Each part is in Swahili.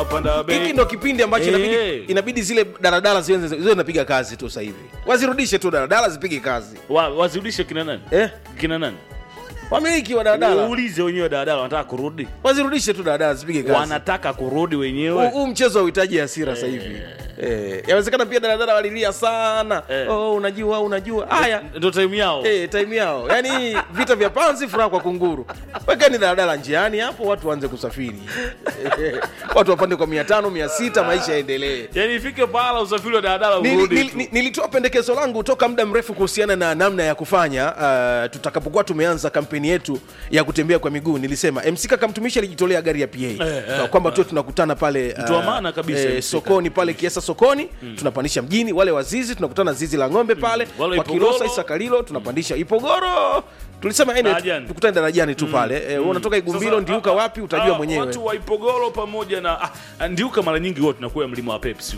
Wapanda bei. hiki ndo kipindi ambacho Eh. inabidi, inabidi zile daladala ziwe ziwe zinapiga kazi tu sasa hivi wazirudishe tu daladala zipige kazi Wa- wazirudishe kina nani eh? kina nani wamiliki wa daladala uulize wenyewe daladala wanataka kurudi wazirudishe tu daladala zipige kazi wanataka kurudi Huu- wenyewe huu mchezo hauhitaji hasira sasa hivi eh. yawezekana pia daladala walilia sana Eh. oh, unajua unajua haya ndo time yao Eh, time yao yaani vita vya panzi furaha kwa kunguru wekeni daladala njiani hapo watu waanze kusafiri watu wapande kwa mia tano mia sita maisha yaendelee yani ifike pahala usafiri wa daladala Nili- urudi nili- tu. ni- nilitoa pendekezo langu toka muda mrefu kuhusiana na namna ya kufanya uh, tutakapokuwa tumeanza kampeni yetu ya kutembea kwa miguu nilisema mc kakamtumishi alijitolea gari ya pa eh, kwamba tuwe tunakutana pale Mtu wa maana kabisa, MC sokoni pale kiesa sokoni tunapandisha mjini wale wazizi tunakutana zizi la ng'ombe pale Wale kwa Ipogoro. kilosa isakalilo tunapandisha ipogoro tulisema ene Darajani. tukutane darajani tu pale eh, wewe unatoka igumbilo Sasa, ndiuka ah, wapi ah, utajua mwenyewe watu wa ipogoro pamoja na ah, ndiuka mara nyingi huwa tunakuwa mlima wa pepsi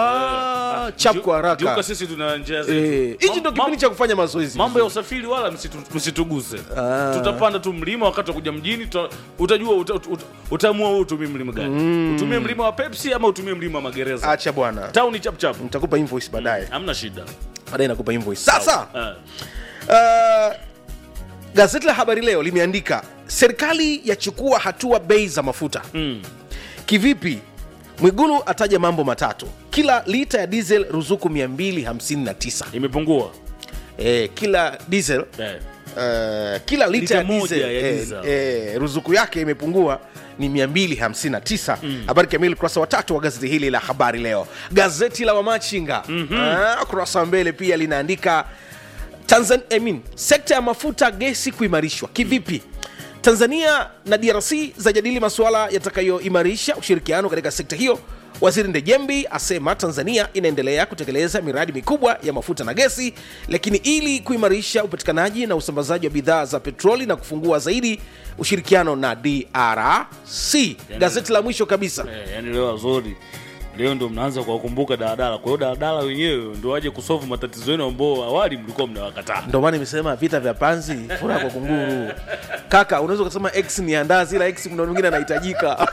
ah, chap kwa Ndiuka haraka sisi tuna njia Eh, zetu hichi ndo Mam- kipindi cha kufanya mazoezi mambo ya usafiri wala msitu- msituguse tutapanda tu mlima wakati wa kuja mjini tuta, utajua uta, uta, utaamua wewe utumie mlima gani utumie mlima wa pepsi ama utumie mlima wa magereza acha bwana tauni chapchap nitakupa invoice baadaye hamna shida baadaye nakupa invoice sasa Ah. uh, gazeti la habari leo limeandika serikali yachukua hatua bei za mafuta Mm. kivipi mwigulu ataja mambo matatu kila lita ya diesel ruzuku 259 imepungua eh, kila diesel Eh. uh, kila lita, Lita ya moja diesel, ya eh, diesel. eh, ruzuku yake imepungua ni 259 habari kamili ukurasa wa tatu wa gazeti hili la habari leo gazeti la wamachinga mm-hmm. ukurasa wa mbele pia linaandika Tanzan, I mean, sekta ya mafuta gesi kuimarishwa kivipi tanzania na drc zajadili masuala yatakayoimarisha ushirikiano katika sekta hiyo waziri ndejembi asema tanzania inaendelea kutekeleza miradi mikubwa ya mafuta na gesi lakini ili kuimarisha upatikanaji na usambazaji wa bidhaa za petroli na kufungua zaidi ushirikiano na drc gazeti la mwisho kabisa Eh, yani leo wazuri leo ndo mnaanza kuwakumbuka daladala kwa hiyo daladala wenyewe ndo waje kusolve matatizo yenu ambao awali mlikuwa mnawakataa ndo maana nimesema vita vya panzi furaha kwa kunguru kaka unaweza ukasema x ni andazi ila x kuna mwingine anahitajika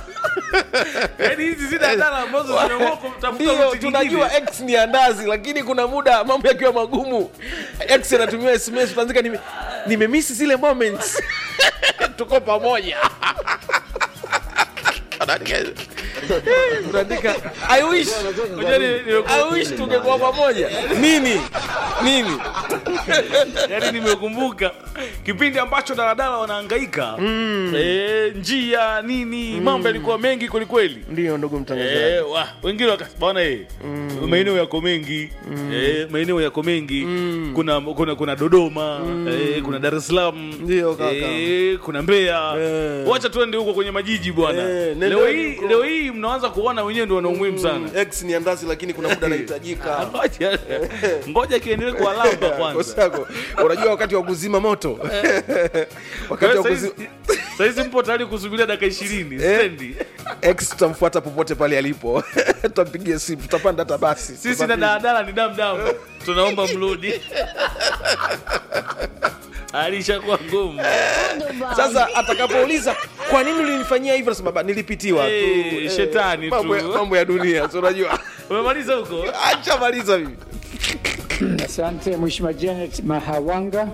yani hizi si daladala ambazo zimeamua kutafuta ndio ruti nyingine. tunajua x ni andazi lakini kuna muda mambo yakiwa magumu x anatumia sms utaandika nime- nimemisi zile moments tuko pamoja unaandika i wish Unajua ni- ni- i wish tungekuwa pamoja nini nini yani nimekumbuka kipindi ambacho daladala wanahangaika eh, njia nini mambo yalikuwa mengi kwelikweli ndio ndugu mtangazaji Eh, wa- wengine wakasbana eh, maeneo yako mengi eh, maeneo yako mengi kuna, kuna kuna dodoma eh, kuna dar es salaam Ndio, kaka. eh, kuna mbeya Eh. wacha tuende huko kwenye majiji bwana Eh, leo nendeni hii huko. leo hii mnaanza kuona wenyewe ndio wana umuhimu sana x ni andazi lakini kuna muda anahitajika ngoja ngoja kiendelee kuwalamba kwanza Kosako. unajua wakati wa kuzima moto wakati wa kuzima sahizi mpo tayari kusubiria dakika ishirini Eh. stendi x tutamfuata popote pale alipo tutampigia simu tutapanda hata basi sisi na Tutasafiri. daladala ni damdamu tunaomba mrudi alishakuwa ngumu sasa atakapouliza kwa nini ulinifanyia hivyo nasema "Baba, nilipitiwa tu Eh, Eh, shetani mambo tu. ya- mambo ya dunia si unajua umemaliza huko acha maliza mimi Asante Mheshimiwa Janet Mahawanga.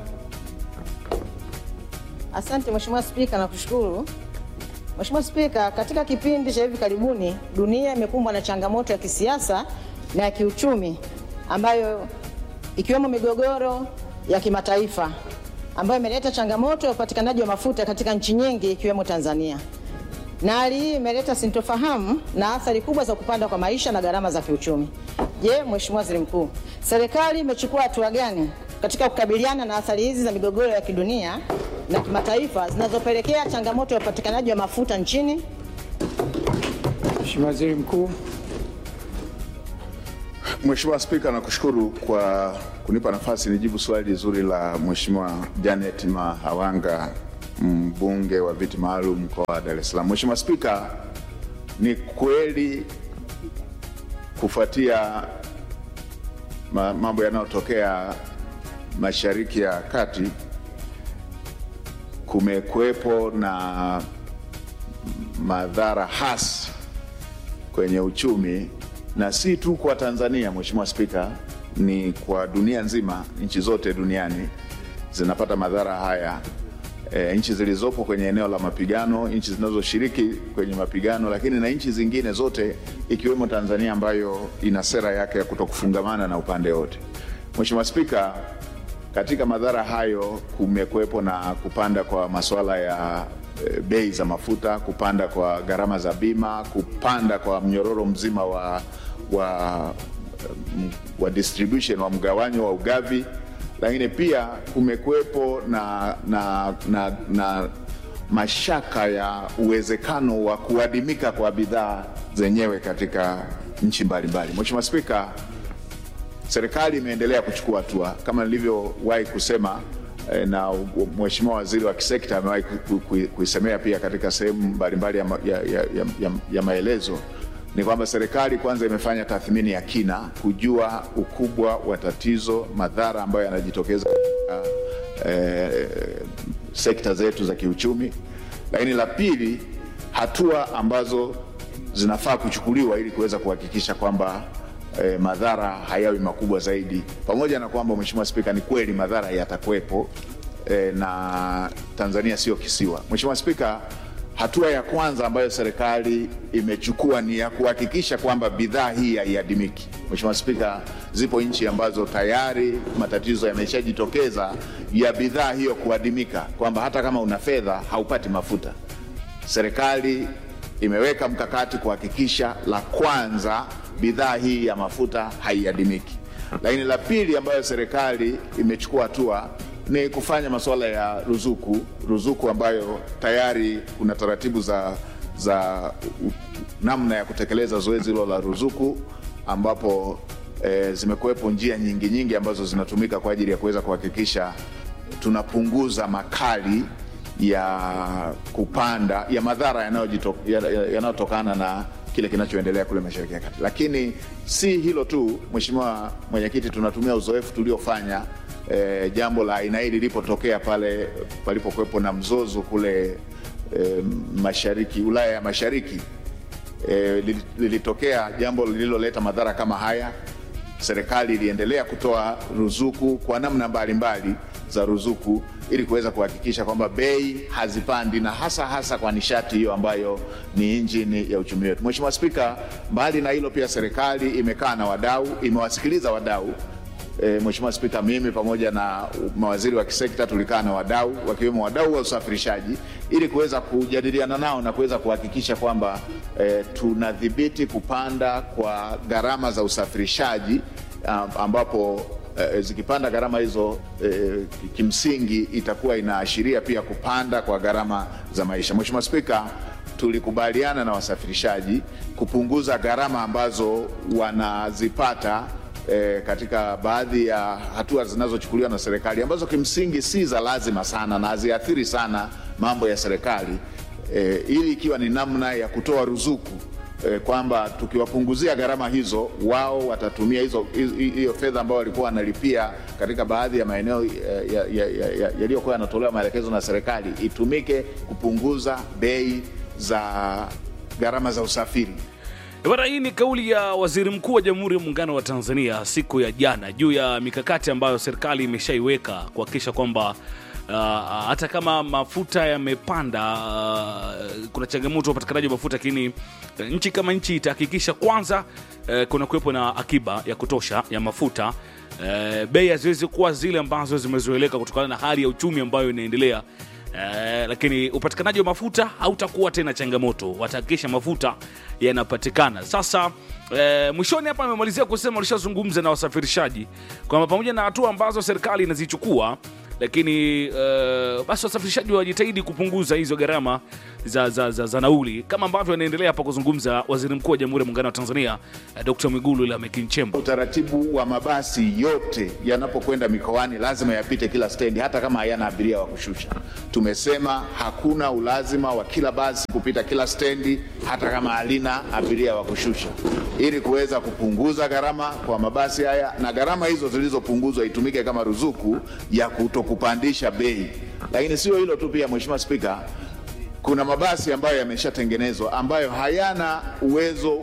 Asante Mheshimiwa Spika, nakushukuru. Mheshimiwa Spika, katika kipindi cha hivi karibuni dunia imekumbwa na changamoto ya kisiasa na ya kiuchumi ambayo ikiwemo migogoro ya kimataifa ambayo imeleta changamoto ya upatikanaji wa mafuta katika nchi nyingi ikiwemo Tanzania. Na hali hii imeleta sintofahamu na athari kubwa za kupanda kwa maisha na gharama za kiuchumi. Je, Mheshimiwa Waziri Mkuu, serikali imechukua hatua gani katika kukabiliana na athari hizi za migogoro ya kidunia na kimataifa zinazopelekea changamoto ya upatikanaji wa mafuta nchini? Mheshimiwa Waziri Mkuu. Mheshimiwa Spika, nakushukuru kwa kunipa nafasi nijibu swali zuri la Mheshimiwa Janet Mahawanga, mbunge wa viti maalum mkoa wa Dar es Salaam. Mheshimiwa Spika, ni kweli kufuatia ma- mambo yanayotokea Mashariki ya Kati kumekuwepo na madhara hasi kwenye uchumi na si tu kwa Tanzania, Mheshimiwa Spika, ni kwa dunia nzima. Nchi zote duniani zinapata madhara haya e, nchi zilizopo kwenye eneo la mapigano, nchi zinazoshiriki kwenye mapigano, lakini na nchi zingine zote ikiwemo Tanzania ambayo ina sera yake ya kutokufungamana na upande wote. Mheshimiwa Spika, katika madhara hayo kumekuwepo na kupanda kwa masuala ya e, bei za mafuta, kupanda kwa gharama za bima, kupanda kwa mnyororo mzima wa, wa, mm, wa distribution wa mgawanyo wa ugavi, lakini pia kumekuwepo na, na, na, na mashaka ya uwezekano wa kuadimika kwa bidhaa zenyewe katika nchi mbalimbali. Mheshimiwa Spika, serikali imeendelea kuchukua hatua kama nilivyowahi kusema eh, na u- Mheshimiwa Waziri wa kisekta amewahi ku- ku- ku- kuisemea pia katika sehemu mbalimbali ya, ma- ya, ya, ya, ya, ya maelezo ni kwamba serikali kwanza imefanya tathmini ya kina kujua ukubwa wa tatizo, madhara ambayo yanajitokeza katika eh, sekta zetu za kiuchumi, lakini la pili, hatua ambazo zinafaa kuchukuliwa ili kuweza kuhakikisha kwamba eh, madhara hayawi makubwa zaidi, pamoja na kwamba Mheshimiwa Spika, ni kweli madhara yatakuwepo eh, na Tanzania sio kisiwa. Mheshimiwa Spika, hatua ya kwanza ambayo serikali imechukua ni ya kuhakikisha kwamba bidhaa hii haiadimiki. Mheshimiwa Spika, zipo nchi ambazo tayari matatizo yameshajitokeza ya bidhaa hiyo kuadimika, kwamba hata kama una fedha haupati mafuta. Serikali imeweka mkakati kuhakikisha, la kwanza, bidhaa hii ya mafuta haiadimiki, lakini la pili ambayo serikali imechukua hatua ni kufanya masuala ya ruzuku, ruzuku ambayo tayari kuna taratibu za, za u- namna ya kutekeleza zoezi hilo la ruzuku ambapo e, zimekuwepo njia nyingi nyingi ambazo zinatumika kwa ajili ya kuweza kuhakikisha tunapunguza makali ya kupanda ya madhara yanayojito- ya- ya- yanayotokana na kile kinachoendelea kule Mashariki ya Kati. Lakini si hilo tu, Mheshimiwa Mwenyekiti, tunatumia uzoefu tuliofanya e, jambo la aina hii lilipotokea pale palipokuwepo na mzozo kule e, mashariki Ulaya ya Mashariki e, lilitokea jambo lililoleta madhara kama haya. Serikali iliendelea kutoa ruzuku kwa namna mbalimbali za ruzuku ili kuweza kuhakikisha kwamba bei hazipandi na hasa hasa kwa nishati hiyo ambayo ni injini ya uchumi wetu. Mheshimiwa Spika, mbali na hilo pia serikali imekaa na wadau, imewasikiliza wadau E, Mheshimiwa Spika, mimi pamoja na mawaziri wa kisekta tulikaa na wadau wakiwemo wadau wa usafirishaji ili kuweza kujadiliana nao na kuweza kuhakikisha kwamba e, tunadhibiti kupanda kwa gharama za usafirishaji am- ambapo e, zikipanda gharama hizo e, kimsingi itakuwa inaashiria pia kupanda kwa gharama za maisha. Mheshimiwa Spika, tulikubaliana na wasafirishaji kupunguza gharama ambazo wanazipata e, katika baadhi ya hatua zinazochukuliwa na serikali ambazo kimsingi si za lazima sana na haziathiri sana mambo ya serikali e, ili ikiwa ni namna ya kutoa ruzuku e, kwamba tukiwapunguzia gharama hizo wao watatumia hizo hizo- hiyo fedha ambayo walikuwa wanalipia katika baadhi ya maeneo yaliyokuwa ya, ya, ya, yaliyokuwa yanatolewa maelekezo na serikali itumike kupunguza bei za gharama za usafiri. Bwana, hii ni kauli ya Waziri Mkuu wa Jamhuri ya Muungano wa Tanzania siku ya jana juu ya mikakati ambayo serikali imeshaiweka kuhakikisha kwamba uh, hata kama mafuta yamepanda, uh, kuna changamoto ya upatikanaji wa mafuta, lakini uh, nchi kama nchi itahakikisha kwanza uh, kuna kuwepo na akiba ya kutosha ya mafuta uh, bei haziwezi kuwa zile ambazo zimezoeleka kutokana na hali ya uchumi ambayo inaendelea Eh, lakini upatikanaji wa mafuta hautakuwa tena changamoto, watahakikisha mafuta yanapatikana. Sasa eh, mwishoni hapa amemalizia kusema walishazungumza na wasafirishaji kwamba pamoja na hatua ambazo serikali inazichukua lakini uh, basi wasafirishaji wajitahidi kupunguza hizo gharama za, za, za, za nauli kama ambavyo anaendelea hapa kuzungumza waziri mkuu wa jamhuri ya muungano wa tanzania uh, dr mwigulu lameck nchemba Utaratibu wa mabasi yote yanapokwenda mikoani lazima yapite kila stendi, hata kama hayana abiria wa kushusha. Tumesema hakuna ulazima wa kila basi kupita kila stendi, hata kama halina abiria wa kushusha, ili kuweza kupunguza gharama kwa mabasi haya, na gharama hizo zilizopunguzwa itumike kama ruzuku ya kutokupandisha bei. Lakini sio hilo tu, pia Mheshimiwa Spika, kuna mabasi ambayo yameshatengenezwa ambayo hayana uwezo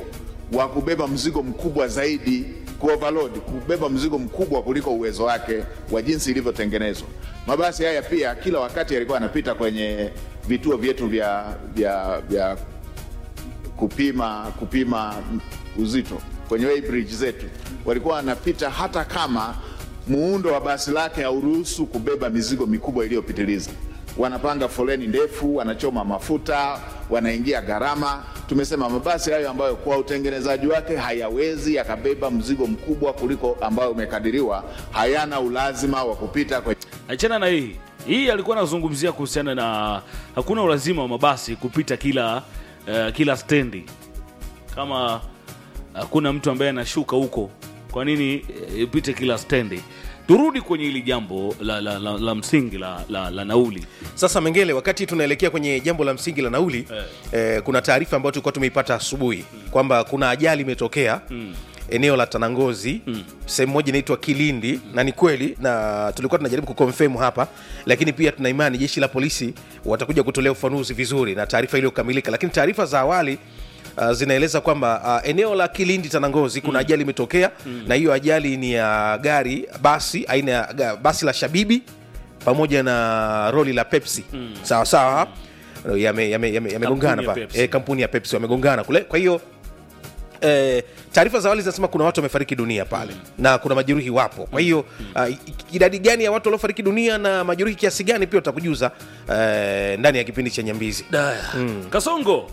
wa kubeba mzigo mkubwa zaidi kuoverload, kubeba mzigo mkubwa kuliko uwezo wake wa jinsi ilivyotengenezwa. Mabasi haya pia kila wakati yalikuwa yanapita kwenye vituo vyetu vya, vya, vya kupima kupima uzito kwenye weighbridge zetu, walikuwa wanapita hata kama muundo wa basi lake hauruhusu kubeba mizigo mikubwa iliyopitiliza. Wanapanga foleni ndefu, wanachoma mafuta, wanaingia gharama. Tumesema mabasi hayo ambayo kwa utengenezaji wake hayawezi yakabeba mzigo mkubwa kuliko ambayo umekadiriwa, hayana ulazima wa kupita kwenye achana na hii hii alikuwa anazungumzia kuhusiana na hakuna ulazima wa mabasi kupita kila uh, kila stendi kama hakuna mtu ambaye anashuka huko kwa nini eh, ipite kila stendi turudi kwenye hili jambo la, la, la, la msingi la, la, la nauli sasa mengele wakati tunaelekea kwenye jambo la msingi la nauli Eh. eh, kuna taarifa ambayo tulikuwa tumeipata asubuhi kwamba kuna ajali imetokea eneo la tanangozi sehemu moja inaitwa kilindi na ni kweli na tulikuwa tunajaribu kukonfirm hapa lakini pia tuna imani jeshi la polisi watakuja kutolea ufanuzi vizuri na taarifa iliyokamilika lakini taarifa za awali Uh, zinaeleza kwamba uh, eneo la kilindi tanangozi kuna ajali imetokea na hiyo ajali ni ya gari basi aina ya ga- basi la shabibi pamoja na roli la pepsi sawa sawa yamegongana yame, yame, yamegongana ya pa Pepsi. e, kampuni ya pepsi wamegongana kule kwa hiyo eh, taarifa za awali zinasema kuna watu wamefariki dunia pale na kuna majeruhi wapo kwa hiyo uh, idadi gani ya watu waliofariki dunia na majeruhi kiasi gani pia utakujuza eh, ndani ya kipindi cha nyambizi Daya. kasongo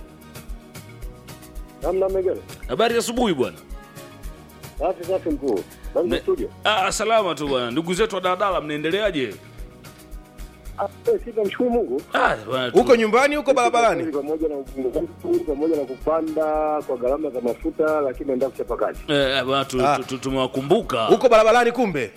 Namna Megere. habari ya asubuhi bwana Safi safi mkuu. Bali Me- studio. ah, salama tu bwana ndugu zetu wa daladala mnaendeleaje Ah, eh, sisi tunamshukuru Mungu. ah, bwana, tu- huko nyumbani huko barabarani pamoja na pamoja na kupanda kwa gharama za mafuta lakini naenda kuchapa kazi. eh, bwana, tu- Ah. tu- tu- tumewakumbuka huko barabarani kumbe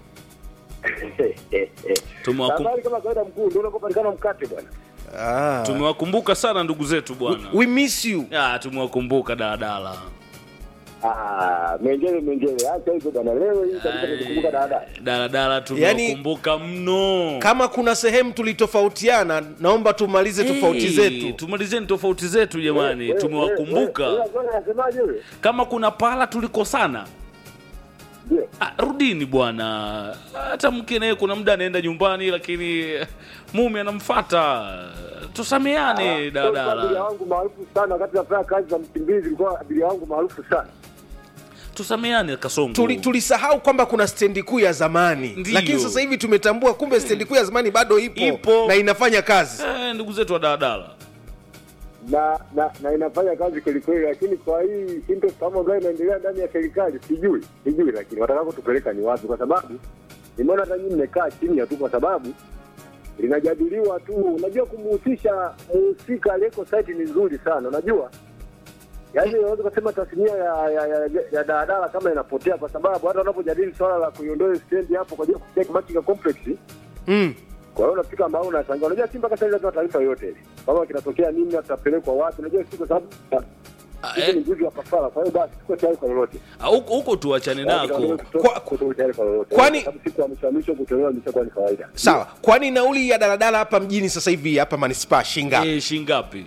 Tumewakum- Habari kama kawaida mkuu ndio unakopatikana mkate bwana. ah. tumewakumbuka sana ndugu zetu bwana we miss you Ah, tumewakumbuka daladala Ah, mengele mengele. Acha hizo bwana leo hii kabisa tukumbuka dada. daladala tumewakumbuka mno kama kuna sehemu tulitofautiana naomba tumalize tofauti Hey, zetu tumalizeni tofauti zetu jamani Eh, tumewakumbuka eh, eh, eh, Anasemaje yule? kama kuna pala tulikosana Ndio. ah, rudini bwana hata mke naye kuna muda anaenda nyumbani lakini mume anamfata tusameane Abiria daladala wangu maarufu sana wakati nafanya kazi za Mkimbizi ilikuwa abiria wangu maarufu sana. tusameane kasongo Tuli- tulisahau kwamba kuna stendi kuu ya zamani Ndiyo. lakini sasa hivi tumetambua kumbe stendi kuu ya zamani bado ipo, Ipo. na inafanya kazi eh, ndugu zetu wa daladala na na na inafanya kazi kweli kweli, lakini kwa hii sintofahamu ambayo inaendelea ndani ya serikali sijui sijui, lakini watakako tupeleka ni wapi? Kwa sababu nimeona hata nyinyi mmekaa chini tu, kwa sababu linajadiliwa tu. Unajua, kumhusisha mhusika aliyeko site ni nzuri sana, unajua yaani unaweza kusema tasnia ya ya, ya, ya daladala kama inapotea, kwa sababu hata wanapojadili swala la kuiondoa stendi hapo kwa ajili ya kupitia Machinga complex mm. kwa hiyo unafika mahali unashangaa. Unajua si mpaka sasa hivi hatuna taarifa yoyote ile kama kinatokea nini, tutapelekwa wapi. Unajua si kwa sababu Ah, sisi eh, ni juzi wa kafara, kwa hiyo basi tuko tayari kwa lolote. ah, huko huko tuachane nako Kwa- Tuko tayari kwa lolote. kwani- Kwa sababu siku ya mwisho wa mwisho kutolewa imeshakuwa ni kawaida. sawa kwani nauli ya daladala hapa mjini sasa hivi hapa manispaa shinga eh, shingapi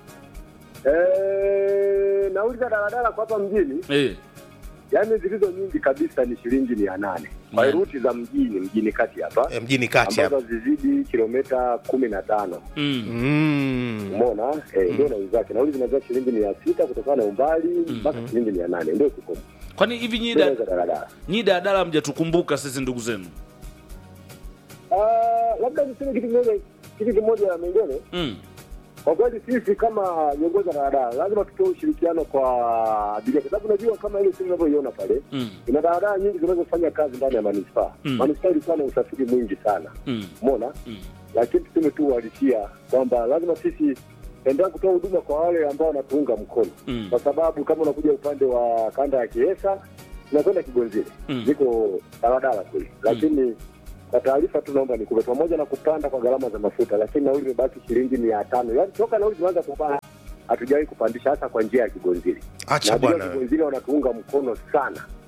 Eh, nauli za daladala kwa hapa mjini, eh, yani zilizo nyingi kabisa ni shilingi mia nane kwa Yeah. ruti za mjini mjini kati hapa Eh, mjini kati ambazo hapa zizidi kilomita kumi na tano mm. mm. Umeona eh, ndio nauli zake. Nauli zinazia shilingi mia sita kutokana na umbali mpaka shilingi mia nane ndio kikomo kwani hivi nyi Ndio da- za daladala. nyi daladala mjatukumbuka sisi ndugu zenu Ah, labda niseme kitu kimoja kitu kimoja mengine. mm. Kwa kweli sisi kama viongozi wa daladala lazima tutoe ushirikiano kwa abiria, kwa sababu unajua kama ile simu unavyoiona pale Mm. kuna daladala nyingi zinazofanya kazi ndani ya manispaa. Mm. Manispaa ilikuwa na usafiri mwingi sana, Mm. umeona Mm. lakini tuseme tu uhalisia kwamba lazima sisi endelea kutoa huduma kwa wale ambao wanatuunga mkono Mm. kwa sababu kama unakuja upande wa kanda ya Kiesa tunakwenda Kigonzile Mm. ziko daladala kule, lakini kwa taarifa tu naomba nikupe, pamoja na kupanda kwa gharama za mafuta, lakini nauli imebaki shilingi mia tano. Yaani toka nauli zimeanza kupanda hatujawahi kupandisha, hasa kwa njia ya Kigonzile. Na acha abiria wa bwana Kigonzile wanatuunga mkono sana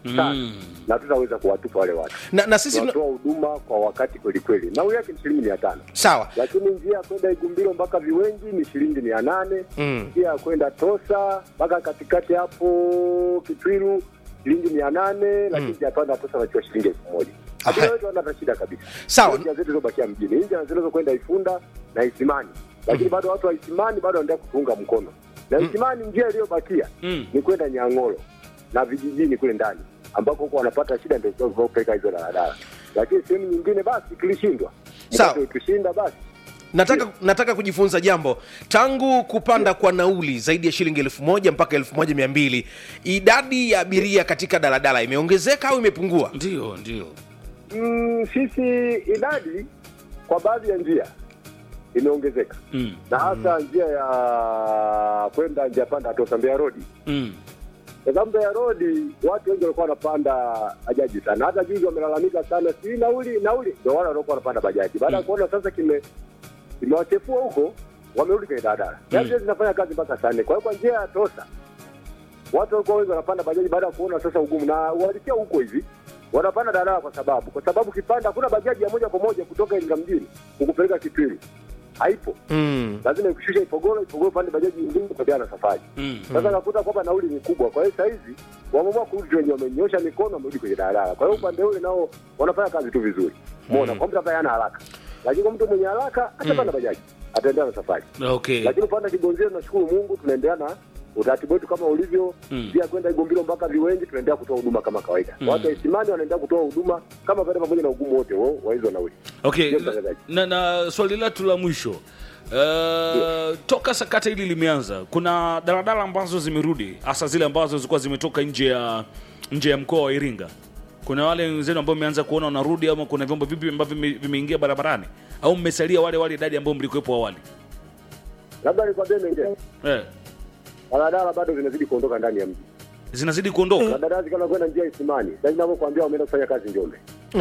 sana na tutaweza kuwatupa wale watu na, na sisi tuna- tunatoa huduma kwa wakati kweli kweli nauli yake ni shilingi mia tano sawa lakini njia ya kwenda Igumbilo mpaka Viwengi ni shilingi mia nane Mm. njia ya kwenda Tosa mpaka katikati hapo Kitwiru shilingi mia nane lakini njia ya kwenda Tosa nachiwa shilingi elfu moja Aha. Hakuna wetu wana shida kabisa. Sawa. Hizo Njia zetu zilizobakia mjini, Hizi njia zilizokwenda Ifunda na Isimani, lakini bado watu wa Isimani bado wanaendelea kutuunga mkono na Isimani, njia iliyobakia Mm. ni kwenda Nyang'oro na vijijini kule ndani ambako huko wanapata shida, ndio kupeleka hizo daladala, lakini sehemu nyingine basi tulishindwa. Sawa. Mkate Tushinda basi nataka, nataka kujifunza jambo tangu kupanda kwa nauli zaidi ya shilingi elfu moja mpaka elfu moja mia mbili idadi ya abiria katika daladala imeongezeka au imepungua ndio ndio Mm, sisi idadi kwa baadhi ya njia imeongezeka mm. na hasa njia ya kwenda njia panda Tosa Mbeya Road. Mm. Kwa sababu Mbeya Road watu wengi walikuwa wanapanda bajaji sana, hata juzi wamelalamika sana, si nauli nauli, ndio wale walikuwa wanapanda bajaji. Baada ya kuona sasa kime kimewachefua huko, wamerudi kwenye daladala. Yaani mm. zinafanya kazi mpaka saa nne. Kwa hiyo kwa njia ya Tosa watu walikuwa wengi wanapanda bajaji baada ya kuona sasa ugumu, na uhalisia huko hivi wanapanda daladala kwa sababu kwa sababu kipanda hakuna bajaji ya moja kwa moja kutoka Iringa mjini kukupeleka Kitwiru, haipo. mm. Lazima ikushushe Ipogoro, Ipogoro upande bajaji nyingine kuendelea na safari. Mm. Sasa nakuta kwamba nauli ni kubwa, kwa hiyo sahizi wameamua kurudi, wenye wamenyosha mikono, wamerudi kwenye daladala. Kwa hiyo upande ule nao wanafanya kazi tu vizuri, umeona, kwa mtu ambaye hana haraka, lakini kwa mtu mwenye haraka atapanda bajaji, ataendelea na safari okay lakini upande wa Kigonzile tunashukuru Mungu, tunaendelea na utaratibu wetu kama ulivyo Mm. pia kwenda Igombilo mpaka Viwengi, tunaendelea kutoa huduma kama kawaida. Mm. Watu wa Isimani wanaendelea kutoa huduma kama kawaida, pamoja na ugumu wote wa wa hizo nauli. okay Ndio mtangazaji. na, na swali letu la mwisho uh, toka sakata hili limeanza kuna daladala ambazo zimerudi hasa zile ambazo zilikuwa zimetoka nje ya nje ya mkoa wa iringa kuna wale wenzenu ambao mmeanza kuona wanarudi ama kuna vyombo vipi ambavyo vime- vimeingia barabarani au mmesalia wale wale idadi ambao mlikuwepo awali Labda nikwambie mengine, eh, daladala bado zinazidi kuondoka ndani ya mji, zinazidi kuondoka daladala zikana kwenda njia ya Isimani, sasa ninavyokuambia wameenda kufanya kazi Njombe,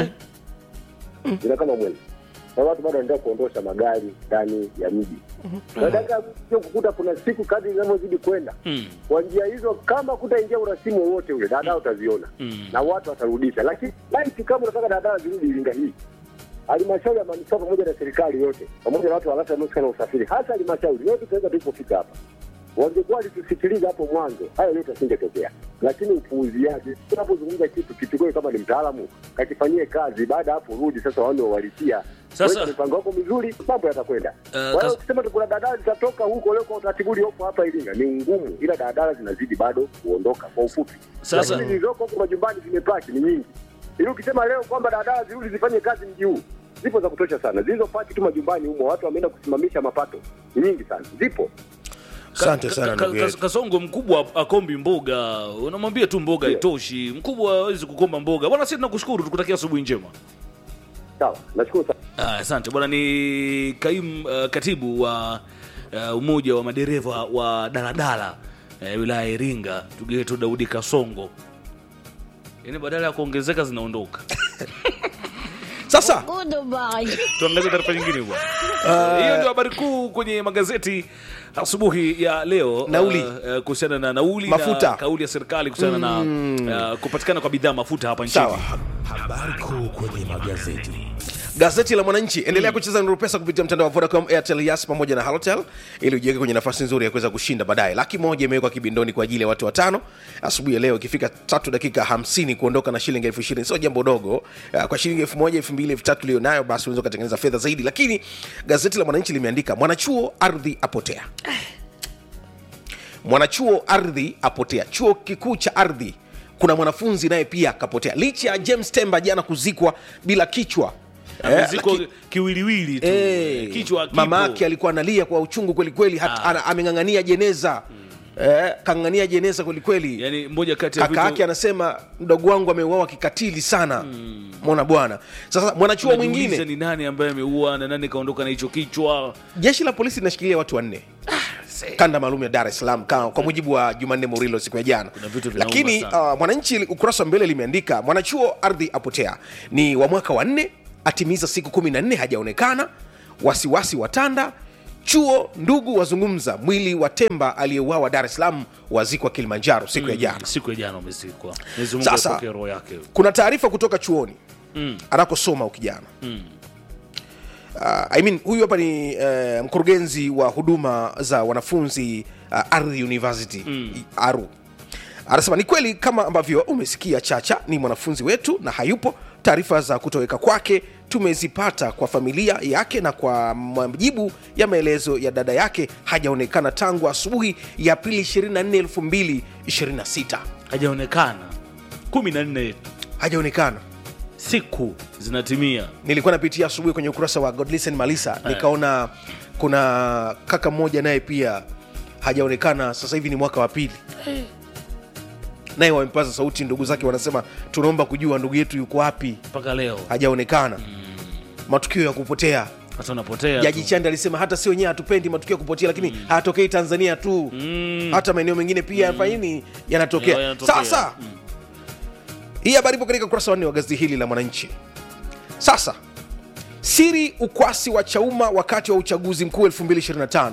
zina kama mwendo na watu bado wanaendelea kuondosha magari ndani ya mji. Nataka sio kukuta kuna siku kadri zinavyozidi kwenda Mm. kwa njia hizo, kama kutaingia urasimu wowote ule, daladala utaziona Mm. na watu watarudisha. Lakini laiti kama unataka daladala zirudi Iringa hii, halmashauri ya manispaa pamoja na serikali yote pamoja na watu wa halmashauri wanaohusika na usafiri, hasa halmashauri yote, tunaweza tulipofika hapa wangekuwa walitusikiliza hapo mwanzo, hayo yote yasingetokea. Lakini upuuziaji, tunapozungumza kitu kichukue kama ni mtaalamu, kakifanyie kazi. Baada ya hapo rudi sasa, waone wawalitia Sasa- Weka mipango yako mizuri, mambo yatakwenda. Eh, Kwa hiyo kas- ukisema tu kuna daladala zitatoka huko leo kwa utaratibu uliopo hapa Iringa ni ngumu, ila daladala zinazidi bado kuondoka kwa ufupi. Sasa- Lakini zilizoko huko majumbani zimepaki ni nyingi, ili ukisema leo kwamba daladala zirudi zifanye kazi mji huu, zipo za kutosha sana. Zilizopaki tu majumbani humo, watu wameenda kusimamisha mapato, ni nyingi sana, zipo. asante Ka- sana ka- ndugu ka- yetu kasongo mkubwa akombi mboga unamwambia tu mboga Ndio. haitoshi mkubwa hawezi kukomba mboga bwana sisi tunakushukuru tukutakia asubuhi njema Sawa, nashukuru sana. Ah, asante bwana ni kaimu uh, katibu wa uh, umoja wa madereva wa daladala uh, wilaya ya iringa ndugu yetu daudi kasongo yaani badala ya kuongezeka zinaondoka sasa tuangazie taarifa nyingine bwana hiyo ndio habari kuu kwenye magazeti asubuhi ya leo Nauli. uh, uh, kuhusiana na nauli Mafuta. na kauli ya serikali kuhusiana na uh, kupatikana kwa bidhaa mafuta hapa nchini sawa Habari kuu kwenye magazeti. gazeti la mwananchi endelea kucheza nuru pesa kupitia mtandao wa vodacom airtel yas pamoja na halotel ili ujiweke kwenye nafasi nzuri ya kuweza kushinda baadaye laki moja imewekwa kibindoni kwa ajili ya watu watano asubuhi ya leo ikifika tatu dakika hamsini kuondoka na shilingi elfu ishirini sio jambo dogo Ah, kwa shilingi elfu moja elfu mbili elfu tatu ulionayo basi unaweza ukatengeneza fedha zaidi lakini gazeti la mwananchi limeandika mwanachuo ardhi apotea mwanachuo ardhi apotea chuo kikuu cha ardhi kuna mwanafunzi naye pia akapotea licha ya james temba jana kuzikwa bila kichwa Eh, ziko laki- kiwiliwili tu Eh, kichwa kipo. mama yake alikuwa analia kwa uchungu kwelikweli Ah. ameng'ang'ania jeneza eh, kang'ang'ania jeneza kwelikweli yani moja kati ya kaka vitu- yake anasema mdogo wangu ameuawa kikatili sana mona bwana sasa mwanachuo Unajiuliza mwingine ni nani ambaye ameua na nani kaondoka na hicho kichwa jeshi la polisi linashikilia watu wanne kanda maalum ya dar es salaam ka- kwa mujibu wa jumanne murilo siku ya jana Kuna vitu vinauma lakini sana. uh, mwananchi ukurasa wa mbele limeandika mwanachuo ardhi apotea ni wa mwaka wa nne atimiza siku kumi na nne hajaonekana wasiwasi watanda chuo ndugu wazungumza mwili wa temba aliyeuawa dar es salaam wazikwa kilimanjaro siku ya jana siku ya jana umezikwa Mwenyezi Mungu Sasa- apokee roho yake kuna taarifa kutoka chuoni Mm. anakosoma ukijana Uh, I mean, huyu hapa ni uh, mkurugenzi wa huduma za wanafunzi uh, Ardhi University mm. Aru anasema ni kweli kama ambavyo umesikia Chacha ni mwanafunzi wetu na hayupo. Taarifa za kutoweka kwake tumezipata kwa familia yake, na kwa majibu ya maelezo ya dada yake hajaonekana tangu asubuhi ya Aprili 24, 2026 hajaonekana kumi na nne hajaonekana. siku zinatimia nilikuwa napitia asubuhi kwenye ukurasa wa Godlisten Malisa nikaona kuna kaka mmoja naye pia hajaonekana, sasa hivi ni mwaka wa pili, naye wamepaza sauti, ndugu zake wanasema tunaomba kujua ndugu yetu yuko wapi, mpaka leo hajaonekana. Matukio ya kupotea, hata unapotea Jaji tu. Chande alisema hata si wenyewe hatupendi matukio ya kupotea, lakini hayatokei Tanzania tu, hata maeneo mengine pia hapa nini yanatokea. Ya- yanatokea. Sasa hii habari ipo katika ukurasa wa nne wa gazeti hili la Mwananchi. Sasa siri ukwasi wa Chauma wakati wa uchaguzi mkuu 2025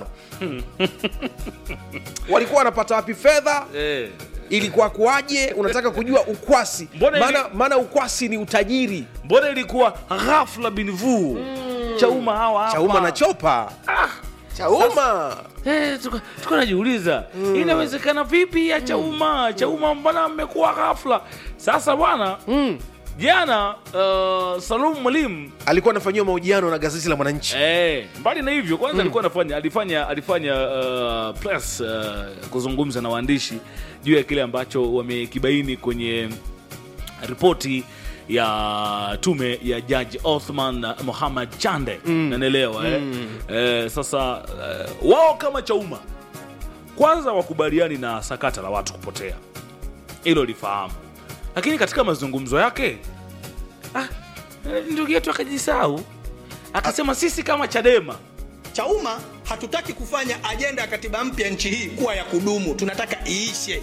walikuwa wanapata wapi fedha? Eh. Ilikuwa kuwaje? Unataka kujua ukwasi? Mbona ili- Maana maana ukwasi ni utajiri. mbona ilikuwa ghafla binvu chauma hawa hapa. Chauma na chopa Chauma Eh, tuko tuko najiuliza inawezekana vipi ya chauma chauma mbona mmekuwa ghafla sasa bwana jana uh, salum mwalimu alikuwa anafanyiwa mahojiano na gazeti la Mwananchi. Eh, mbali na hivyo kwanza alikuwa anafanya alifanya alifanya uh, press uh, kuzungumza na waandishi juu ya kile ambacho wamekibaini kwenye ripoti ya tume ya jaji Othman Mohamed Chande mm. nanaelewa eh? Eh, sasa eh, wao kama Chauma kwanza wakubaliani na sakata la watu kupotea, hilo lifahamu, lakini katika mazungumzo yake ah, eh, ndugu yetu akajisahau akasema sisi kama Chadema Chauma hatutaki kufanya ajenda ya katiba mpya nchi hii kuwa ya kudumu, tunataka iishe.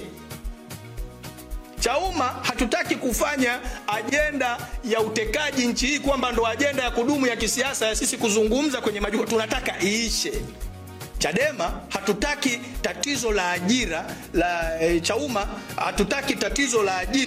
Chauma hatutaki kufanya ajenda ya utekaji nchi hii kwamba ndo ajenda ya kudumu ya kisiasa ya sisi kuzungumza kwenye majukwaa, tunataka iishe. Chadema hatutaki tatizo la ajira la e, Chauma hatutaki tatizo la ajira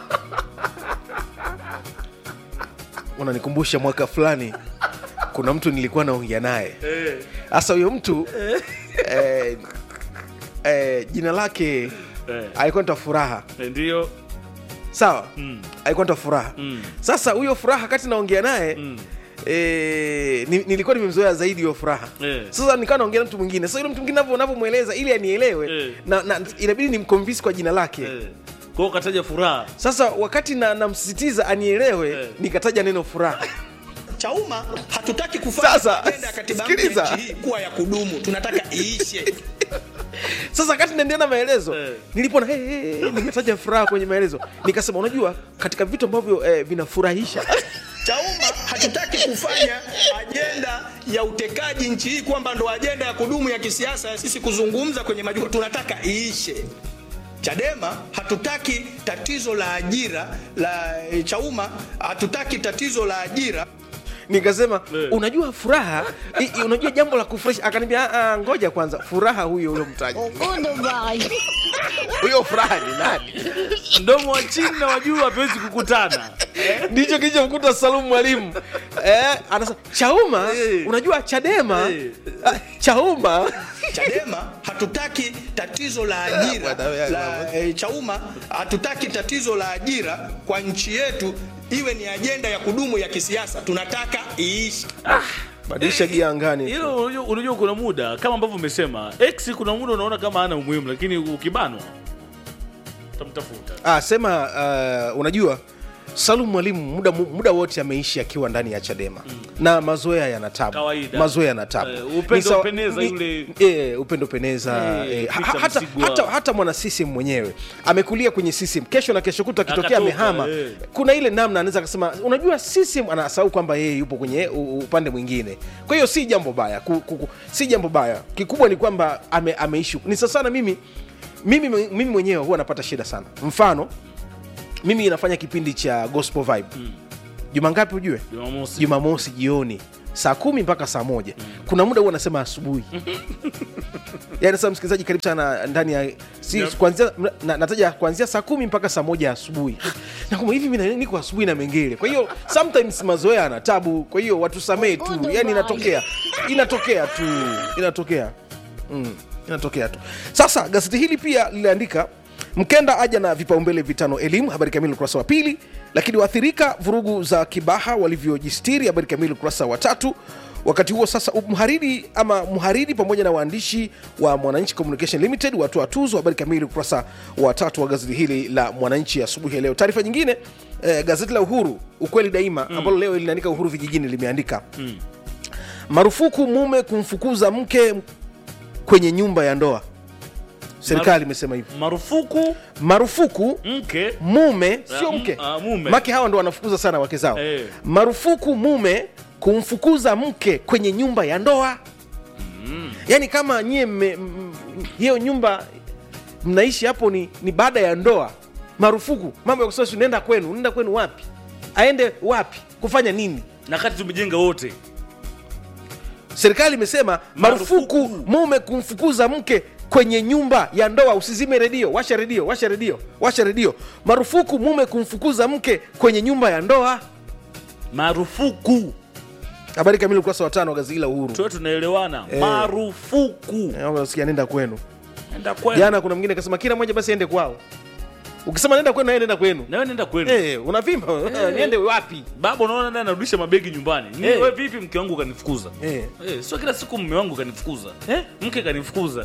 Unanikumbusha mwaka fulani, kuna mtu nilikuwa naongea naye sasa. Huyo mtu eh, eh, jina lake Eh. alikuwa nita Furaha, ndio sawa alikuwa nita Furaha. Mm. Sasa huyo Furaha kati naongea naye eh, ni- nilikuwa nimemzoea zaidi huyo Furaha. Eh. Sasa nikawa naongea na mtu mwingine. Sasa yule mtu mwingine navyo navyomweleza ili anielewe Eh. na, na inabidi nimconvince kwa jina lake eh. kwao kataja furaha Sasa wakati na namsisitiza anielewe Eh. nikataja neno furaha. Chauma hatutaki kufanya Sasa, ajenda ya katiba mpya sikiliza. nchi hii kuwa ya kudumu, tunataka iishe. Sasa wakati naendelea na maelezo Eh. nilipona hey, hey, hey, nimetaja furaha kwenye maelezo, nikasema unajua, katika vitu ambavyo eh, vinafurahisha Chauma hatutaki kufanya ajenda ya utekaji nchi hii kwamba ndo ajenda ya kudumu ya kisiasa ya sisi kuzungumza kwenye majukwaa, tunataka iishe. Chadema hatutaki tatizo la ajira la e, Chauma hatutaki tatizo la ajira nikasema Eh. unajua furaha i, i, unajua jambo la kufurahisha. Akaniambia "Ah, ah, ngoja kwanza, furaha huyo huyo mtaji huyo furaha ni nani? mdomo wa chini na wajuu hawezi kukutana Ndicho kilichomkuta Salum Mwalimu eh, anasema Chauma, Eh. unajua Chadema Eh. ah, Chauma Chadema hatutaki tatizo la ajira Bwana wewe, la e, Chauma hatutaki tatizo la ajira kwa nchi yetu iwe ni ajenda ya kudumu ya kisiasa, tunataka iishi. badilisha gia angani. hilo unajua- unajua kuna muda kama ambavyo umesema x kuna muda unaona kama ana umuhimu lakini ukibanwa utamtafuta Ah, sema uh, unajua Salum Mwalimu muda, muda wote ameishi akiwa ndani ya Chadema na mazoea yana tabu, Kawaida. mazoea yana tabu. Eh, upendo Ni sawa- peneza ni- yule- eh, upendo peneza Eh, eh, ha- Peter hata, Msigwa. hata, hata mwana CCM mwenyewe amekulia kwenye CCM, kesho na kesho kuta akitokea Akatoka, amehama, eh. kuna ile namna anaweza akasema, unajua CCM anasahau kwamba yeye yupo kwenye u- upande mwingine. Kwa hiyo si jambo baya ku, ku, ku, si jambo baya, kikubwa ni kwamba ame, ameishi ni sasa sana. Mimi mimi mimi mwenyewe huwa napata shida sana, mfano mimi nafanya kipindi cha gospel vibe juma ngapi ujue jumamosi jumamosi jioni saa kumi mpaka saa moja kuna muda huwa anasema asubuhi yani sasa msikilizaji karibu sana ndani ya si, Yep. kuanzia na, nataja kuanzia saa kumi mpaka saa moja asubuhi nakuma hivi mimi niko asubuhi na mengele kwa hiyo sometimes mazoea ana tabu kwa hiyo watusamee tu yani inatokea inatokea tu inatokea mm, inatokea tu sasa gazeti hili pia liliandika mkenda aja na vipaumbele vitano elimu habari kamili ukurasa wa pili lakini waathirika vurugu za kibaha walivyojistiri habari kamili ukurasa wa tatu wakati huo sasa mhariri ama mhariri pamoja na waandishi wa mwananchi communication limited watoa tuzo habari kamili ukurasa wa tatu wa gazeti hili la mwananchi asubuhi ya leo taarifa nyingine eh, gazeti la uhuru ukweli daima ambalo leo linaandika uhuru vijijini limeandika marufuku mume kumfukuza mke kwenye nyumba ya ndoa serikali imesema hivyo marufuku marufuku mke mume sio Ah, mke m- ah, mume. make hawa ndo wanafukuza sana wake zao Eh. marufuku mume kumfukuza mke kwenye nyumba ya ndoa yaani kama nyie mme- m- m- hiyo nyumba mnaishi hapo ni, ni baada ya ndoa marufuku mambo ya kusema si nenda kwenu nenda kwenu wapi aende wapi kufanya nini na kati tumejenga wote serikali imesema marufuku Marufuku. mume kumfukuza mke kwenye nyumba ya ndoa usizime redio washa redio washa redio washa redio marufuku mume kumfukuza mke kwenye nyumba ya ndoa marufuku habari kamili ukurasa wa tano wa gazeti la uhuru tuwe tunaelewana Eh. marufuku Eh, nasikia nenda kwenu enda kwenu jana kuna mwingine akasema kila mmoja basi ende kwao ukisema nenda kwenu naye nenda kwenu nawe nenda kwenu Eh, unavimba niende wapi baba unaona naye anarudisha mabegi nyumbani Ni Eh. wewe vipi mke wangu kanifukuza Eh. Eh, sio kila siku mme wangu kanifukuza Eh? mke kanifukuza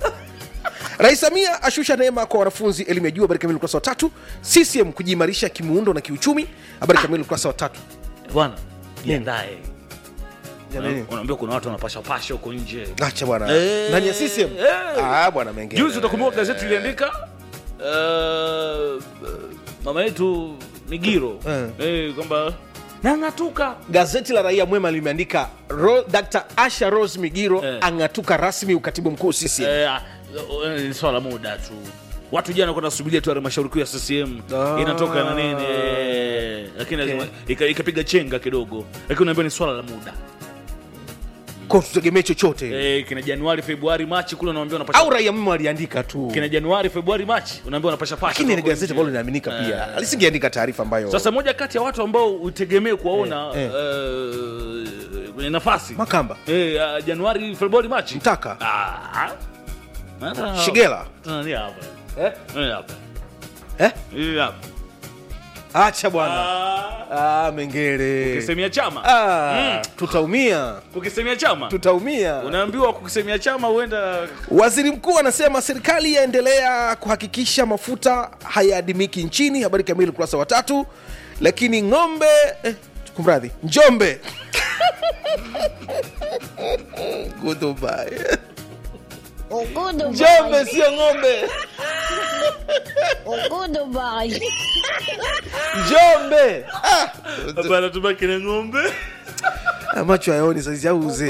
rais samia ashusha neema kwa wanafunzi elimu ya juu habari kamili ukurasa wa tatu ccm kujiimarisha kimuundo na kiuchumi habari kamili ukurasa wa tatu bwana jiandae Jamani. unaambia kuna watu wanapasha pasha huko nje acha bwana Eh, ndani ya ccm eh. ah bwana mengine juzi utakumbuka gazeti iliandika uh, mama yetu migiro Eh. eh, kwamba nang'atuka gazeti la raia mwema limeandika Ro, dr asha rose migiro Eh. ang'atuka rasmi ukatibu mkuu ccm Eh, ah, eh, ni swala muda tu watu jana kwenda subiria tu halmashauri kuu ya ccm Ah. inatoka na nini eh, lakini lazima ika- ikapiga chenga kidogo lakini unaambia ni swala la muda ko tutegemee chochote eh, kina januari februari machi kule unaambia unapasha au raia mwema aliandika tu kina januari februari machi unaambia unapasha pasha lakini ni huko gazeti nje. ambalo linaaminika pia alisingeandika taarifa ambayo sasa moja kati ya watu ambao utegemee kuwaona Eh, eh, kwenye nafasi makamba eh, ah, januari februari machi mtaka Ah. Hata- shigela Tunaanzia hapa eh? Eh, hapa Eh? Hii hapa acha bwana Ah, ah, mengere kukisemia chama ah, tutaumia kukisemia chama tutaumia unaambiwa kukisemia chama huenda waziri mkuu anasema serikali yaendelea kuhakikisha mafuta hayaadimiki nchini habari kamili ukurasa wa tatu lakini ng'ombe eh, kumradhi njombe Goodbye. njombe sio ng'ombe njombe ah, bana tubaki na ng'ombe ah, macho hayaoni saizi au uzee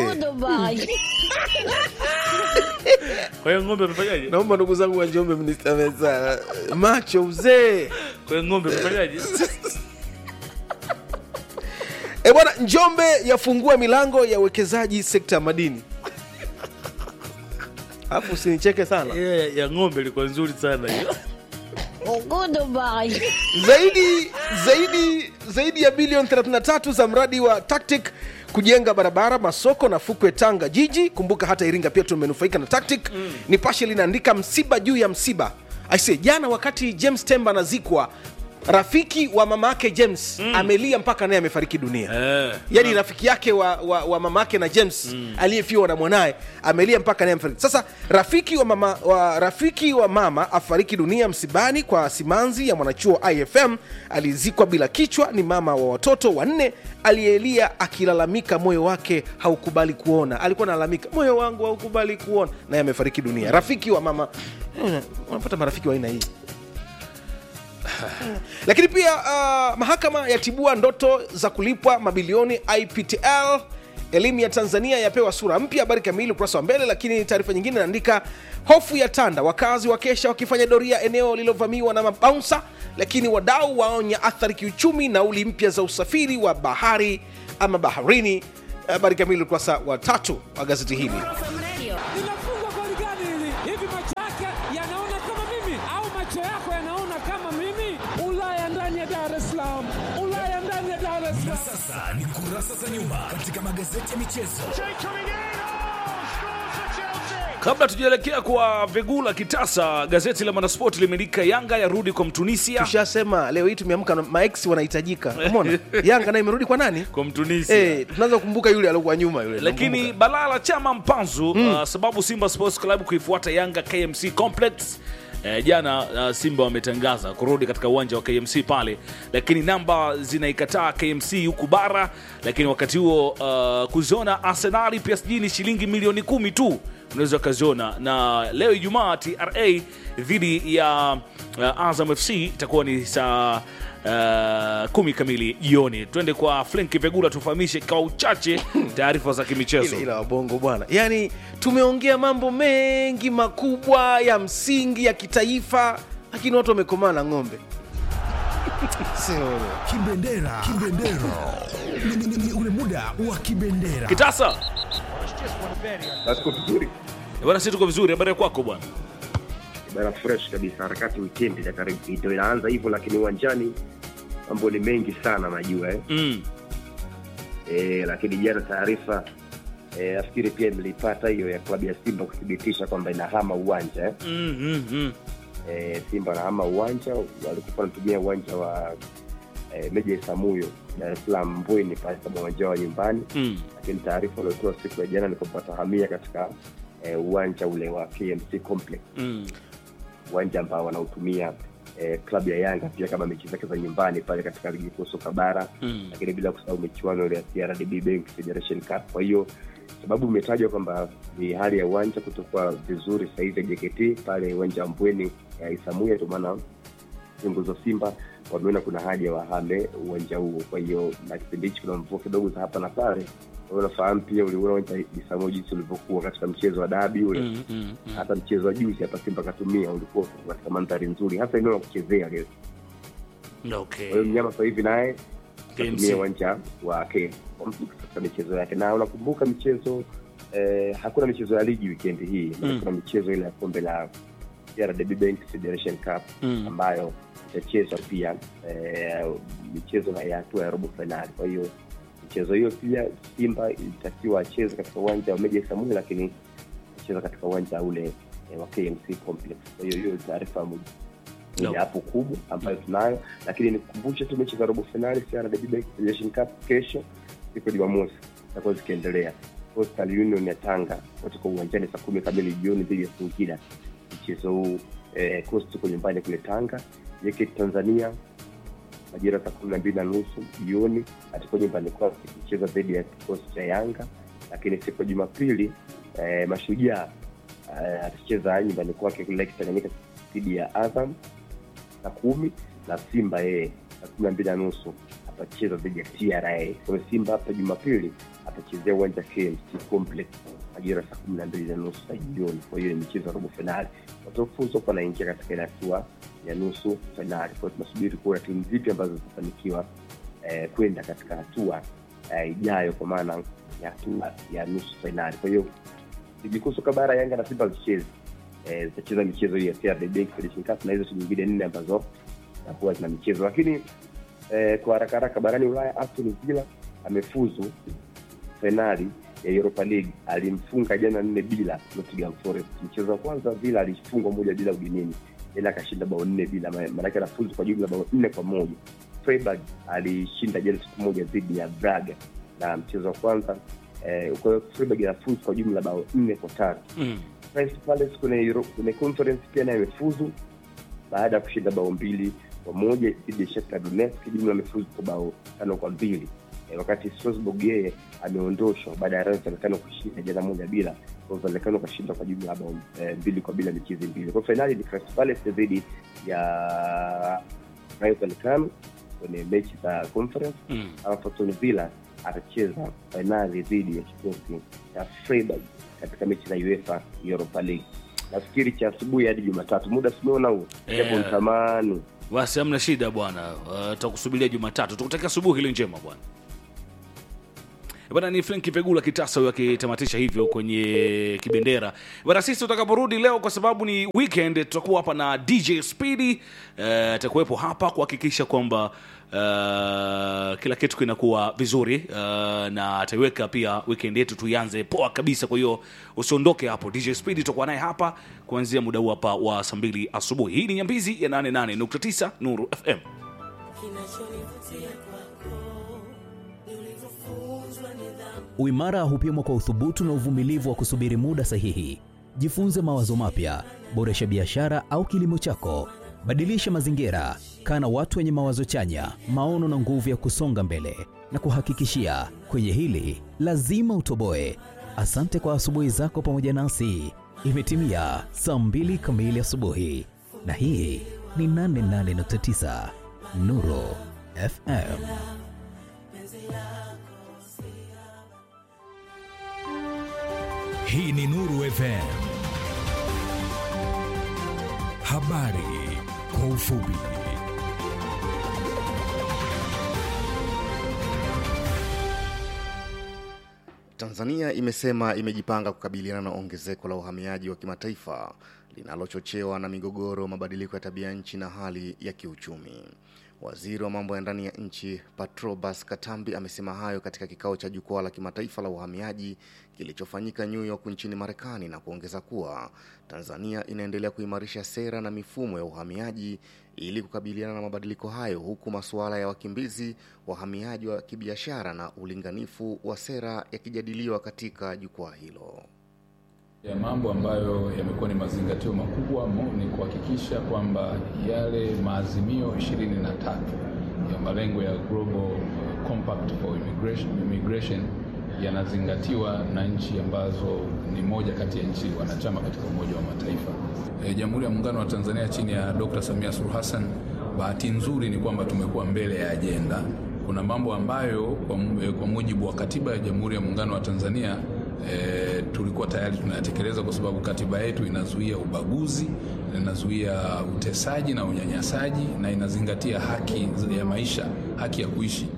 kwa hiyo ng'ombe amefanyaje naomba ndugu zangu wa njombe mnisamehe sana macho uzee kwa hiyo ng'ombe amefanyaje E bwana, Njombe yafungua milango ya uwekezaji sekta ya madini. Alafu usinicheke sana. Yeah, ya ng'ombe ilikuwa nzuri sana hiyo Zaidi zaidi zaidi ya bilioni 33 za mradi wa Tactic kujenga barabara, masoko na fukwe Tanga jiji. Kumbuka hata Iringa pia tumenufaika na Tactic. Mm. Nipashe linaandika msiba juu ya msiba. Aise, jana wakati James Temba anazikwa rafiki wa mama yake James mm. amelia mpaka naye amefariki dunia Eh. yaani rafiki yake wa, wa, wa mama yake na james mm. aliyefiwa na mwanaye amelia mpaka naye amefariki sasa rafiki wa mama, wa, rafiki wa mama afariki dunia msibani kwa simanzi ya mwanachuo ifm alizikwa bila kichwa ni mama wa watoto wanne aliyelia akilalamika moyo wake haukubali kuona alikuwa analalamika moyo wangu haukubali kuona naye amefariki dunia rafiki wa mama Eh, unapata marafiki wa aina hii lakini pia uh, mahakama yatibua ndoto za kulipwa mabilioni iptl elimu ya tanzania yapewa sura mpya habari kamili ukurasa wa mbele lakini taarifa nyingine inaandika hofu ya tanda wakazi wa kesha wakifanya doria eneo lililovamiwa na mabaunsa lakini wadau waonya athari kiuchumi nauli mpya za usafiri wa bahari ama baharini habari kamili ukurasa wa tatu wa gazeti hili linafungwa goli gani hili? Hivi macho yake yanaona kama mimi au macho yako yanaona kama mimi? Ulaya ndani ya Dar es Salaam, Ulaya ndani ya Dar es Salaam. Sasa ni kurasa za nyuma katika magazeti ya michezo. Kabla tujaelekea kwa Vegula Kitasa, gazeti la Mwanaspoti limeandika Yanga yarudi kwa Mtunisia. tushasema leo hii tumeamka na maex wanahitajika umeona yanga naye imerudi kwa nani Kwa Mtunisia. Eh, tunaanza kukumbuka yule aliokuwa nyuma yule lakini Nakumbuka. balaa la chama mpanzu uh, sababu Simba Sports Club kuifuata Yanga KMC Complex Eh, jana uh, Simba wametangaza kurudi katika uwanja wa KMC pale, lakini namba zinaikataa KMC huku bara, lakini wakati huo uh, kuziona Arsenali PSG ni shilingi milioni kumi tu unaweza ukaziona, na leo Ijumaa TRA dhidi ya uh, Azam FC itakuwa ni saa uh, kumi kamili jioni. Twende kwa Frenki Vegula tufahamishe kwa uchache taarifa za kimichezo. Ile- ila wabongo bwana yaani tumeongea mambo mengi makubwa ya msingi ya kitaifa lakini watu wamekomaa na ng'ombe Sio. Kibendera, kibendera. Ni- ni- ni ule muda wa kibendera. Kitasa Basi vizuri bwana, si tuko vizuri. Habari ya kwako bwana? bana, fresh kabisa. Harakati weekend ya karibu ndio inaanza hivyo, lakini uwanjani mambo ni mengi sana najua eh. Mm. E, lakini jana taarifa e, nafikiri pia mlipata hiyo ya klabu ya Simba kuthibitisha kwamba inahama uwanja eh. Mm, mm, mm. e, Simba wanahama uwanja, walikuwa wanatumia uwanja wa e, Meja Isamuyo Dar es Salaam Mbweni pale kama uwanja wa nyumbani Mm. lakini taarifa waliotoa siku ya jana ni kwamba watahamia katika e, uwanja ule wa KMC Complex Mm. uwanja ambao wanautumia eh, klabu ya Yanga pia kama mechi zake za nyumbani pale katika ligi kuu soka bara Mm. lakini bila kusahau michuano ile ya CRDB Bank Federation Cup. Kwa hiyo sababu imetajwa kwamba ni hali ya uwanja kutokuwa vizuri sahizi ya JKT pale uwanja wa Mbweni ya Isamuya, ndio maana viongozi wa Simba wameona kuna haja wahame uwanja huo. Kwa hiyo na kipindi hichi kuna mvua kidogo za hapa na pale. Kwa hiyo unafahamu pia, uliona uwanja Isamuya jinsi ulivyokuwa katika mchezo wa dabi ule Mm, mm, mm. hata mchezo wa juzi hapa Simba katumia ulikuwa katika mandhari nzuri, hasa eneo la kuchezea leo. Okay. Kwa hiyo mnyama sasa hivi naye KMC. katumia uwanja wa KMC katika michezo yake, na unakumbuka michezo eh, hakuna michezo ya ligi wikendi hii Mm. mm. kuna michezo ile ya kombe la CRDB Bank Federation Cup Mm. ambayo itachezwa pia eh, michezo ya hatua ya robo fainali. Kwa hiyo michezo hiyo pia Simba ilitakiwa acheze katika uwanja wa Meja Isamuhyo, lakini acheza katika uwanja ule eh, wa KMC Complex. Kwa hiyo hiyo ni taarifa moja No. moja hapo kubwa ambayo tunayo, lakini nikukumbushe tu mechi za robo finali CRDB Bank Federation Cup kesho siku ya Jumamosi zitakuwa zikiendelea. Coastal Union ya Tanga watakuwa uwanjani saa kumi kamili jioni dhidi ya Singida. Mchezo huu eh, Coast uko nyumbani kule Tanga. JKT Tanzania majira saa kumi na mbili na nusu jioni atakuwa nyumbani kwake kucheza dhidi ya kikosi cha Yanga, lakini siku ya Jumapili eh, Mashujaa eh, atacheza nyumbani kwake kule Lake Tanganyika dhidi ya Azam saa kumi na Simba yeye saa kumi na mbili na nusu atacheza dhidi ya TRA. Kwa hiyo Simba hapa Jumapili atachezea uwanja KMC Complex majira saa kumi na mbili na nusu za jioni. Kwa hiyo ni michezo ya robo fainali, watafuzu kwa wanaingia katika ile hatua ya nusu fainali. Kwa hiyo tunasubiri kuona timu zipi ambazo zitafanikiwa eh, kwenda katika hatua eh, ijayo, kwa maana ya hatua ya nusu fainali. Kwa hiyo ligi kuu soka bara, Yanga na Simba zicheze eh, zitacheza michezo hii ya CRDB Federation Cup na hizo timu nyingine nne ambazo zitakuwa zina michezo, lakini eh, kwa haraka haraka barani Ulaya, Aston Villa amefuzu fainali ya Europa League. Alimfunga jana nne bila Nottingham Forest. Mchezo wa kwanza Villa alifungwa moja bila ugenini, ila akashinda bao nne bila, ma- maanake anafuzu kwa jumla bao nne kwa moja. Freiburg alishinda jana siku moja dhidi ya Braga na mchezo wa kwanza eh, kwa hiyo Freiburg anafuzu kwa jumla bao nne kwa tatu. Mm. Crystal Palace kwenye Euro, kwenye conference pia naye amefuzu baada ya kushinda bao mbili kwa moja dhidi ya Shakhtar Donetsk, jumla amefuzu kwa bao tano kwa mbili e, wakati Strasbourg yeye ameondoshwa baada ya Rennes Vallecano kushinda jana moja bila, kwa hiyo Vallecano kashinda kwa jumla ya bao e, mbili kwa bila michezo mbili. Kwa hiyo fainali ni Crystal Palace dhidi ya Rayo Vallecano kwenye mechi za conference Mm. alafu Aston Villa atacheza fainali dhidi ya kikosi cha Freiburg katika mechi za UEFA Europa League. Nafikiri cha asubuhi hadi Jumatatu, muda simeona huo Yeah. japo nitamani Basi hamna shida bwana, uh, tutakusubiria Jumatatu. Tukutakia asubuhi ile njema bwana. bana ni Frank Pegula Kitasa huyo akitamatisha hivyo kwenye kibendera bana. Sisi tutakaporudi leo, kwa sababu ni weekend, tutakuwa hapa na DJ Speedy eh, atakuwepo hapa kuhakikisha kwamba uh, kila kitu kinakuwa vizuri uh, na ataiweka pia weekend yetu tuianze poa kabisa. Kwa hiyo usiondoke hapo, DJ Speedy tutakuwa naye hapa kuanzia muda huu hapa wa saa mbili asubuhi. Hii ni Nyambizi ya 88.9 Nuru FM. Uimara hupimwa kwa uthubutu na uvumilivu wa kusubiri muda sahihi. Jifunze mawazo mapya, boresha biashara au kilimo chako, badilisha mazingira, kaa na watu wenye mawazo chanya, maono na nguvu ya kusonga mbele. Na kuhakikishia kwenye hili lazima utoboe. Asante kwa asubuhi zako pamoja nasi. Imetimia saa mbili kamili asubuhi, na hii ni 88.9 Nuru FM. Hii ni Nuru FM. Habari kwa ufupi. Tanzania imesema imejipanga kukabiliana na ongezeko la uhamiaji wa kimataifa linalochochewa na migogoro, mabadiliko ya tabia nchi na hali ya kiuchumi. Waziri wa mambo ya ndani ya nchi Patrobas Katambi amesema hayo katika kikao cha jukwaa la kimataifa la uhamiaji kilichofanyika New York nchini Marekani na kuongeza kuwa Tanzania inaendelea kuimarisha sera na mifumo ya uhamiaji ili kukabiliana na mabadiliko hayo huku masuala ya wakimbizi, wahamiaji wa kibiashara na ulinganifu wa sera yakijadiliwa katika jukwaa hilo. ya mambo ambayo yamekuwa ni mazingatio makubwa mo, ni kuhakikisha kwamba yale maazimio 23 ya malengo ya Global Compact for Immigration, Immigration yanazingatiwa na nchi ambazo ni moja kati ya nchi wanachama katika Umoja wa Mataifa. E, Jamhuri ya Muungano wa Tanzania chini ya Dr. Samia Suluhu Hassan, bahati nzuri ni kwamba tumekuwa mbele ya ajenda. Kuna mambo ambayo kwa, mu- kwa mujibu wa katiba ya Jamhuri ya Muungano wa Tanzania e, tulikuwa tayari tunayatekeleza kwa sababu katiba yetu inazuia ubaguzi, inazuia utesaji na unyanyasaji na inazingatia haki ya maisha, haki ya kuishi.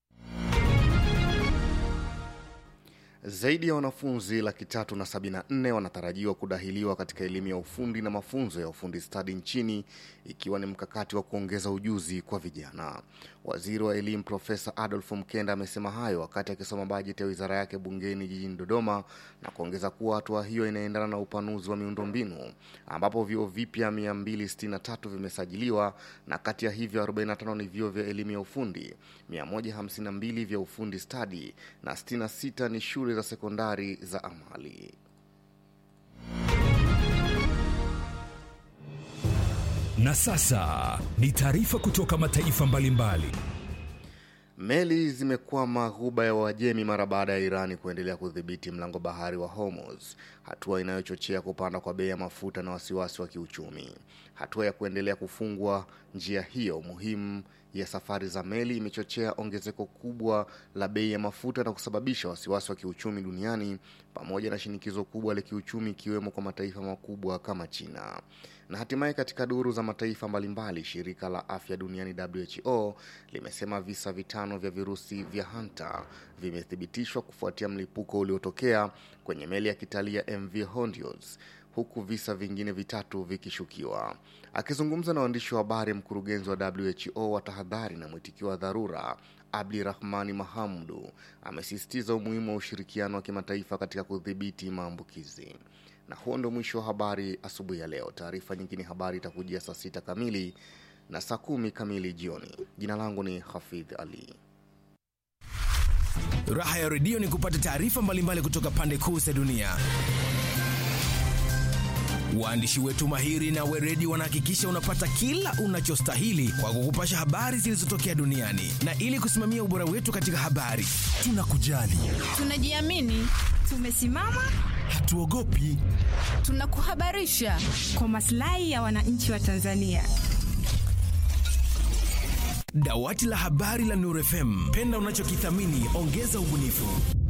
Zaidi ya wanafunzi laki tatu na sabini na nne wanatarajiwa kudahiliwa katika elimu ya ufundi na mafunzo ya ufundi stadi nchini ikiwa ni mkakati wa kuongeza ujuzi kwa vijana. Waziri wa elimu Profesa Adolf Mkenda amesema hayo wakati akisoma bajeti ya wizara yake bungeni jijini Dodoma na kuongeza kuwa hatua hiyo inaendana na upanuzi wa miundombinu ambapo vyuo vipya 263 vimesajiliwa na kati ya hivyo 45 ni vyuo vya elimu ya ufundi, 152 vya ufundi stadi na 66 ni shule za sekondari za amali. Na sasa ni taarifa kutoka mataifa mbalimbali. Meli zimekwama ghuba ya Uajemi mara baada ya Irani kuendelea kudhibiti mlango bahari wa Hormuz, hatua inayochochea kupanda kwa bei ya mafuta na wasiwasi wa kiuchumi. Hatua ya kuendelea kufungwa njia hiyo muhimu ya safari za meli imechochea ongezeko kubwa la bei ya mafuta na kusababisha wasiwasi wa kiuchumi duniani pamoja na shinikizo kubwa la kiuchumi ikiwemo kwa mataifa makubwa kama China. Na hatimaye katika duru za mataifa mbalimbali, shirika la afya duniani WHO limesema visa vitano vya virusi vya hanta vimethibitishwa kufuatia mlipuko uliotokea kwenye meli ya kitalii ya MV Hondios huku visa vingine vitatu vikishukiwa. Akizungumza na waandishi wa habari, mkurugenzi wa WHO wa tahadhari na mwitikio wa dharura Abdirahmani Mahamdu amesisitiza umuhimu wa ushirikiano wa kimataifa katika kudhibiti maambukizi. Na huo ndo mwisho wa habari asubuhi ya leo. Taarifa nyingine habari itakujia saa sita kamili na saa kumi kamili jioni. Jina langu ni Hafidh Ali. Raha ya redio ni kupata taarifa mbalimbali kutoka pande kuu za dunia. Waandishi wetu mahiri na weredi wanahakikisha unapata kila unachostahili kwa kukupasha habari zilizotokea duniani, na ili kusimamia ubora wetu katika habari, tunakujali, Tunajiamini, tumesimama, hatuogopi. tunakuhabarisha kwa maslahi ya wananchi wa Tanzania. Dawati la habari la Nuru FM, penda unachokithamini, ongeza ubunifu.